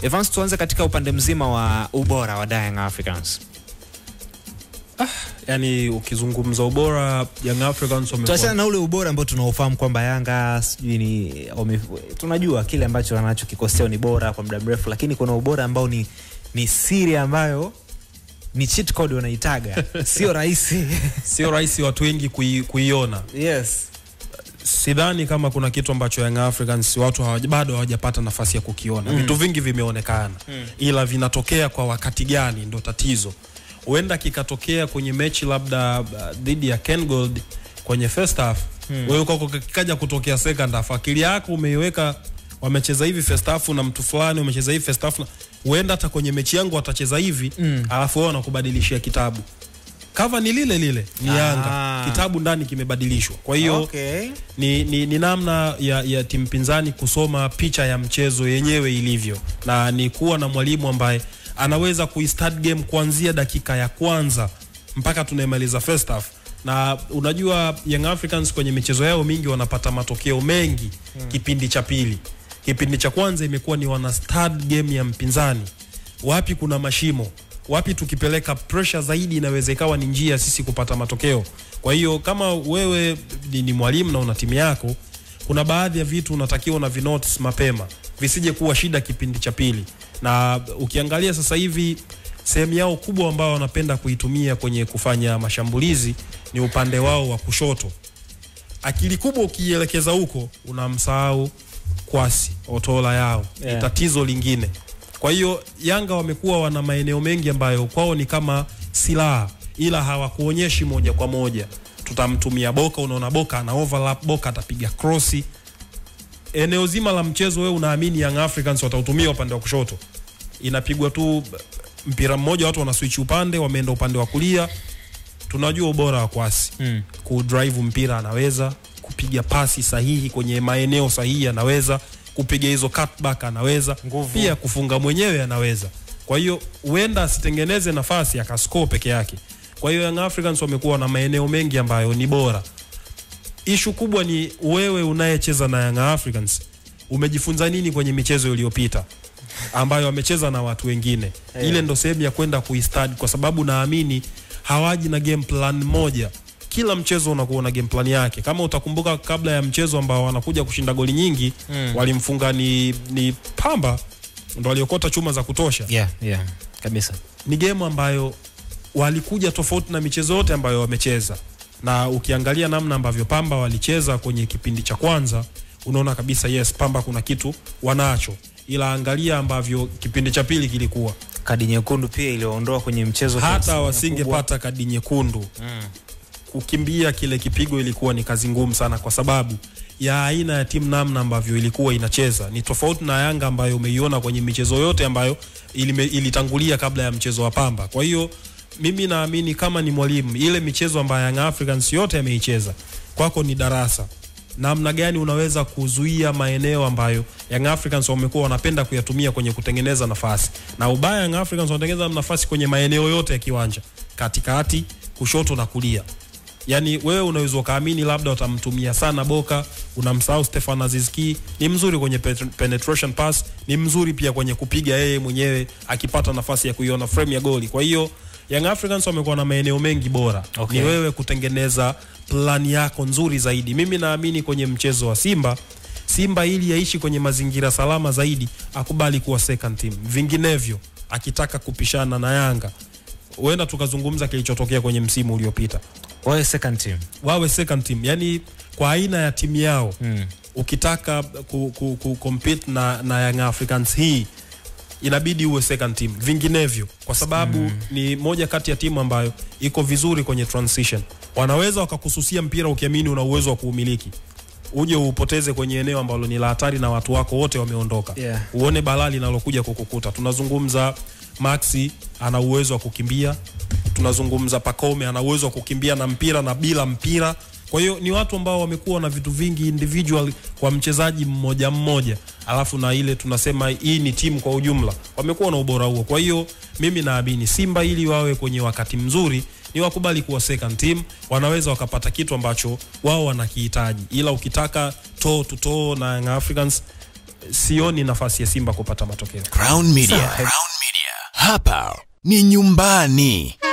Evans, tuanze katika upande mzima wa ubora wa Young Africans. yani ukizungumza ubora Young Africans Tuachana wamekuwa na ule ubora ambao tunaofahamu kwamba Yanga sijui ni wame, tunajua kile ambacho wanachokikosea ni bora kwa muda mrefu, lakini kuna ubora ambao ni, ni siri ambayo ni cheat code wanaitaga, sio rahisi sio rahisi watu wengi kui, kuiona. yes. Sidhani kama kuna kitu ambacho Young Africans watu hawaja, bado hawajapata nafasi ya kukiona. Mm. Vitu vingi vimeonekana Mm. ila vinatokea kwa wakati gani ndo tatizo. Huenda kikatokea kwenye mechi labda uh, dhidi ya Ken Gold kwenye first half Mm. wewe kwako kikaja kutokea second half, akili yako umeiweka wamecheza hivi first half na mtu fulani umecheza hivi first half, na- huenda hata kwenye mechi yangu watacheza hivi Mm. alafu wao wanakubadilishia kitabu. Kava ni lile lile, ni Ah. Yanga, kitabu ndani kimebadilishwa. Kwa hiyo okay. ni, ni, ni namna ya, ya timu pinzani kusoma picha ya mchezo yenyewe ilivyo, na ni kuwa na mwalimu ambaye anaweza kuistart game kuanzia dakika ya kwanza mpaka tunaimaliza first half. Na unajua Young Africans kwenye michezo yao mingi wanapata matokeo mengi hmm. kipindi cha pili. Kipindi cha kwanza imekuwa ni wana start game ya mpinzani, wapi kuna mashimo, wapi tukipeleka pressure zaidi inaweza ikawa ni njia sisi kupata matokeo. Kwa hiyo kama wewe ni, ni mwalimu na una timu yako, kuna baadhi ya vitu unatakiwa na vinotes mapema visije kuwa shida kipindi cha pili. Na ukiangalia sasa hivi sehemu yao kubwa ambao wanapenda kuitumia kwenye kufanya mashambulizi ni upande wao wa kushoto. Akili kubwa ukielekeza huko unamsahau Kwasi Otola yao Yeah. ni tatizo lingine. Kwa hiyo Yanga wamekuwa wana maeneo mengi ambayo kwao ni kama silaha, ila hawakuonyeshi moja kwa moja. Tutamtumia Boka, unaona Boka ana overlap, Boka atapiga krosi. Eneo zima la mchezo, wewe unaamini Young Africans watautumia upande wa kushoto, inapigwa tu mpira mmoja, watu wana switch upande, wameenda upande wa kulia. Tunajua ubora wa Kwasi mm. kudrive mpira anaweza kupiga pasi sahihi kwenye maeneo sahihi anaweza kupiga hizo cutback anaweza Nguvu. pia kufunga mwenyewe anaweza kwa hiyo huenda asitengeneze nafasi akascore peke yake kwa hiyo Young Africans wamekuwa na maeneo mengi ambayo ni bora ishu kubwa ni wewe unayecheza na Young Africans umejifunza nini kwenye michezo iliyopita ambayo wamecheza na watu wengine Yeah. ile ndo sehemu ya kwenda kuistadi kwa sababu naamini hawaji na game plan moja kila mchezo unakuwa na game plan yake kama utakumbuka kabla ya mchezo ambao wanakuja kushinda goli nyingi Mm. walimfunga ni, ni pamba ndo waliokota chuma za kutosha yeah, yeah. kabisa ni game ambayo walikuja tofauti na michezo yote ambayo wamecheza, na ukiangalia namna ambavyo Pamba walicheza kwenye kipindi cha kwanza, unaona kabisa yes, Pamba kuna kitu wanacho, ila angalia ambavyo kipindi cha pili kilikuwa, kadi nyekundu pia iliwaondoa kwenye mchezo kwa hata asilimia wasingepata kadi nyekundu kubwa. mm. kukimbia kile kipigo ilikuwa ni kazi ngumu sana, kwa sababu ya aina ya timu namna ambavyo ilikuwa inacheza ni tofauti na Yanga ambayo umeiona kwenye michezo yote ambayo ilime, ilitangulia kabla ya mchezo wa Pamba. Kwa hiyo mimi naamini kama ni mwalimu, ile michezo ambayo Young Africans yote ameicheza, kwako ni darasa namna gani unaweza kuzuia maeneo ambayo Young Africans wamekuwa wanapenda kuyatumia kwenye kutengeneza nafasi. Na ubaya Young Africans wanatengeneza nafasi kwenye maeneo yote ya kiwanja, katikati, kushoto na kulia. Yaani wewe unaweza ukaamini labda watamtumia sana Boka, unamsahau Stefan Azizki, ni mzuri kwenye pet- penetration pass, ni mzuri pia kwenye kupiga yeye mwenyewe akipata nafasi ya kuiona frame ya goli. Kwa hiyo Young Africans wamekuwa na maeneo mengi bora. Okay. Ni wewe kutengeneza plani yako nzuri zaidi. Mimi naamini kwenye mchezo wa Simba Simba ili yaishi kwenye mazingira salama zaidi akubali kuwa second team. Vinginevyo akitaka kupishana na Yanga huenda tukazungumza kilichotokea kwenye msimu uliopita wawe second team wawe second team yani kwa aina ya timu yao mm. ukitaka ku, ku, ku compete na, na Young Africans hii inabidi uwe second team vinginevyo kwa sababu mm. ni moja kati ya timu ambayo iko vizuri kwenye transition wanaweza wakakususia mpira ukiamini una uwezo wa kuumiliki uje uupoteze kwenye eneo ambalo ni la hatari na watu wako wote wameondoka Yeah. uone balaa linalokuja kukukuta tunazungumza maxi ana uwezo wa kukimbia tunazungumza Pacome ana uwezo wa kukimbia na mpira na bila mpira. Kwa hiyo ni watu ambao wamekuwa na vitu vingi individual kwa mchezaji mmoja mmoja, alafu na ile tunasema hii ni timu kwa ujumla, wamekuwa na ubora huo. Kwa hiyo mimi naamini Simba ili wawe kwenye wakati mzuri ni wakubali kuwa second team, wanaweza wakapata kitu ambacho wao wanakihitaji, ila ukitaka toe to toe na Young Africans sioni nafasi ya Simba kupata matokeo. Crown Media. Crown Media. Hapa ni nyumbani.